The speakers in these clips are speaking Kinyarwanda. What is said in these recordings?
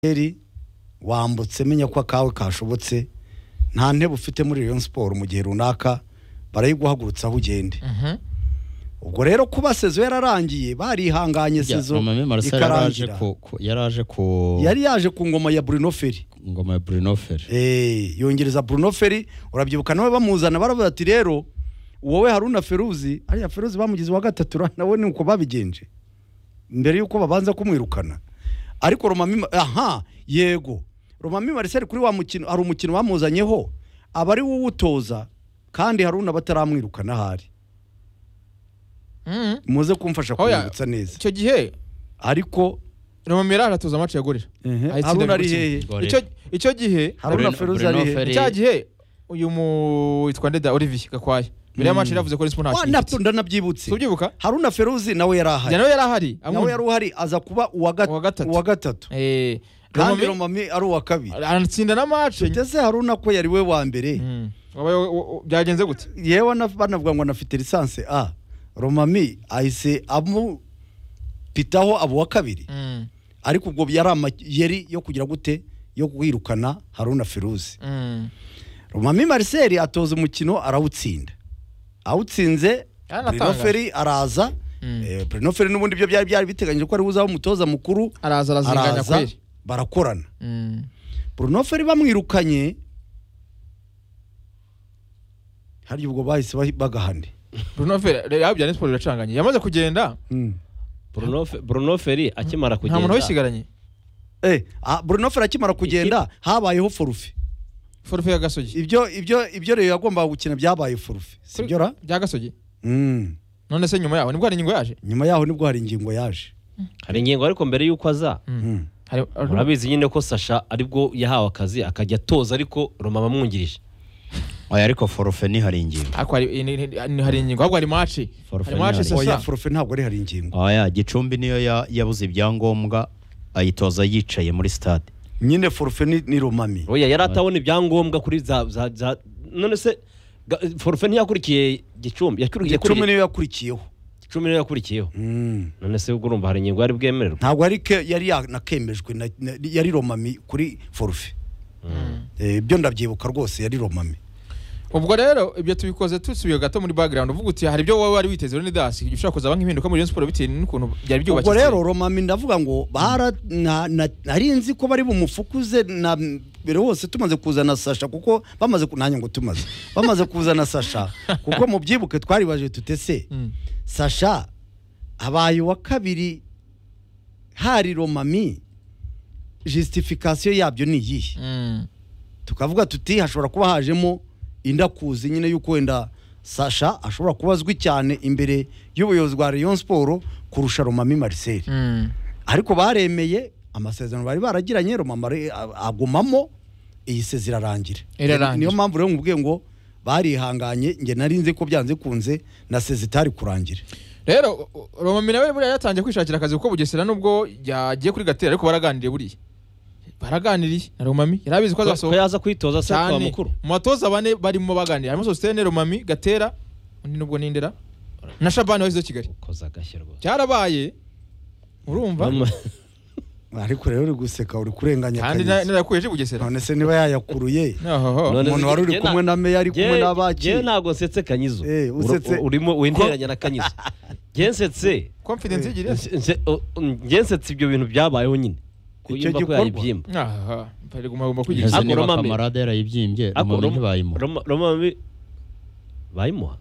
heri wambutse menya ko akawe kashobotse nta ntebe ufite muri Rayon siporo mu gihe runaka barayiguhagurutsa aho ugende ubwo rero kuba sezo yararangiye barihanganye sezo yaraje ikarangira ku ku- yari aje ku yari yaje ku ngoma ya Bruno Ferry ngoma ya Bruno Ferry Eh, yongereza Bruno Ferry urabyibuka nawe bamuzana baravuga ati rero wowe Haruna Feruzi ariya Feruzi bamugize wa gatatu ra- nawe ni uko babigenje mbere yuko babanza kumwirukana ariko Romami aha yego Romami Marcel kuri wa mukino hari umukino bamuzanyeho aba ari wuwutoza kandi Haruna bataramwirukana ahari Mhm. muze kumfasha Oya. kumwibutsa neza icyo gihe ariko romami yari aratuza amacu yagurira Ahitse Haruna ari David Mutsima. hehe Gore. Icyo- icyo gihe Haruna Bruno- Feruzi Bruno ari hehe Ferry. cya gihe uyu mu witwa ndeda olivier gakwaya mbere y'amacu yaravuze ko risipo nta Wa, kintu nabyo ifite ndanabyibutse tubyibuka Haruna Feruzi nawe yari ahari nawe yari ahari nawe yari uhari aza kuba uwa gat- Uwa gatatu. uwa gatatu Eh, kandi Romami- romami ari uwa kabiri aratsinda na mace tugeze haruna ko yari we wa mbere Mm. Wabaye- wa- wa- byagenze gute yewe na- banavuga ngo anafite lisansi a romami ahise amupitaho abo wa kabiri Mm, ariko ubwo yari amayeri yo kugira gute yo kwirukana haruna feruzi mm. romami marcel atoza umukino arawutsinda awutsinze Yaratangaje. brinoferi araza Mm. Eh, brinoferi n'ubundi byo byari byari biteganyije ko ari buzaba umutoza mukuru araza arazinganya araza kweri barakorana Mm. Bruno Ferry bamwirukanye hari ubwo bahise bahi- bagahane bruno fera rero bya siporo biracanganye yamaze kugenda Bruno, Fe- Bruno Ferry akimara nta muntu kugenda wayisigaranye Eh, ah, Bruno Ferry akimara kugenda habayeho forufe forufe ya gasogi ibyo ibyo ibyo rero yagombaga gukina byabaye forufe sibyo ra bya gasogi Mm. none se nyuma yaho nibwo hari ingingo yaje nyuma yaho nibwo hari ingingo yaje hari ingingo ariko mbere y'uko aza Mm. Hari- murabizi nyine ko Sasha aribwo yahawe akazi akajya atoza ariko Roma bamwungirije oya ariko forufe ni hari ingingo ariko hari ni- ni- ni- hari ingingo ahubwo hari mace Forufe hari mace ni hari. oya sasa forufe ntabwo ari hari ingingo oya gicumbi niyo ya- yabuze ibyangombwa ayitoza yicaye muri stade nyine forufe ni, ni romami oya yari atabona ibyangombwa kuri za za za none se ga- forufe ntiyakurikiye gicumbi yakurikiye cumi yakurikiye- niyo yakurikiyeho gicumbi niyo yakurikiyeho Mm. none se ubwo urumva hari ingingo yari bwemererwe ntabwo ari ke yari yanakemejwe na- na- yari romami kuri forufe Eh, ibyo ndabyibuka rwose yari romami ubwo rero ibyo tubikoze tusubiye gato muri background uvuga uti hari ibyo wowe wari witeze rero ni dasi ushobora kuzaba nk'impinduka muri Rayon siporo bitewe n'ukuntu byari ubwo byubakitse rero romami ndavuga ngo bara na- na- nari nzi ko bari bumufukuze na mbere hose tumaze kuzana sasha kuko bamaze ku- nanjye ngo tumaze bamaze kuzana sasha kuko mu byibuke twaribaje tutese Mm. sasha abaye uwa kabiri hari romami justification yabyo ni iyihe Mm. tukavuga tuti hashobora kuba hajemo indakuzi nyine y'uko wenda sasha ashobora kuba azwi cyane imbere y'ubuyobozi bwa Rayon Sport kurusha Romami Marcel Mm. ariko baremeye amasezerano bari baragiranye Romama re- a- agumamo iyi sezi irarangira Irarangira. niyo mpamvu rero nkubwiye ngo barihanganye nge nari nzi ko byanze kunze na sezi itari kurangira rero u- u- romami nawe buriya yatangiye kwishakira akazi kuko bugesera nubwo yagiye kuri gatera ariko baraganiriye buriya baraganiriye na romami yari abizi ko ko azasohoka yaza kwitoza se kwa cyane mukuru mu batoza bane barimo baganira harimo sositene romami gatera undi nubwo nindera na shabani wahizo kigali koza agashyirwa cyarabaye urumva ariko rero uri guseka uri kurenganya kandi Kaneza. narakuyeje bugesera none se niba yayakuruye Ohoho. umuntu wari uri kumwe na meya ari kumwe n'abaki. yewe ntabwo nsetse kanyizo Eh, Ur- usetse- u- urimo winteranya na kanyizo yewe nsetse confidence igira ese Nse- o- njye nsetse ibyo bintu byabayeho nyine Icyo kuyimba ko gikorwa. yayibyimba aha bari guma guma Ese kwigisha Ako niba Romami. kamarade yarayibyimbye Ako romami Roma- ntibayimuha Roma- romami bayimuha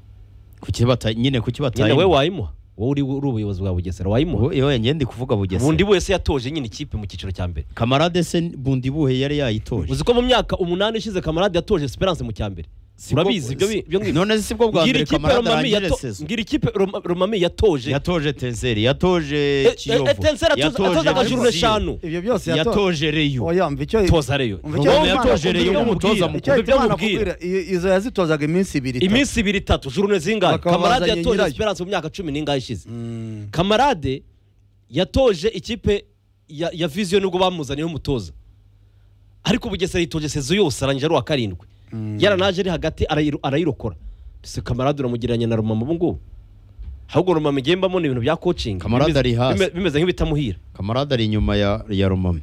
kuki bata- nyine kuki nyine we batayimuha wayimuha wowe uri uri ubuyobozi bwa bugesera wayimuha wowe ngende ndi kuvuga bundi bugesera wese yatoje nyine ikipe mu cyiciro cya mbere kamarade se bundi buhe yari yayitoje uzi ko mu myaka umunani ishize kamarade yatoje esperance mu cya mbere Sibwo- urabizi ibyo bi- ibyo ngibyo none se sibwo bwa ngira mbere ikipe kamarade romami arangije yato- sezo ngira ikipe Roma- romami yatoje yatoje tenseri yatoje Eh, eh, kiyovu Etincelle atoza- atoza nka juru Brazil, eshanu ibyo byose yato- yatoje reyo oya mva icyo toza reyo Umva icyo Wowe Imana yatoje akubwira, reyo umutoza umutoza mukuru. icyo mukuru ibyo Imana amubwira akubwira i- izo yazitozaga iminsi ibiri itatu. iminsi ibiri itatu jurune zingahe Bakaba kamarade bazanye yatoje nyirayo. esperance mu myaka cumi n'ingahe ishize Mm. kamarade yatoje ikipe ya, ya viziyo nubwo bamuzaniyeho umutoza ariko bugesera yitoje sezo yose arangira ari uwa karindwi yaranaje ari hagati arayiru- arayirokora mbese kamarade uramugereranya na romama ubu ngubu ahubwo romama igembamo ni ibintu bya coaching Kamarade bimeze- ari hasi. bime- bimeze nk'ibitamuhira kamarade ari inyuma ya ya romami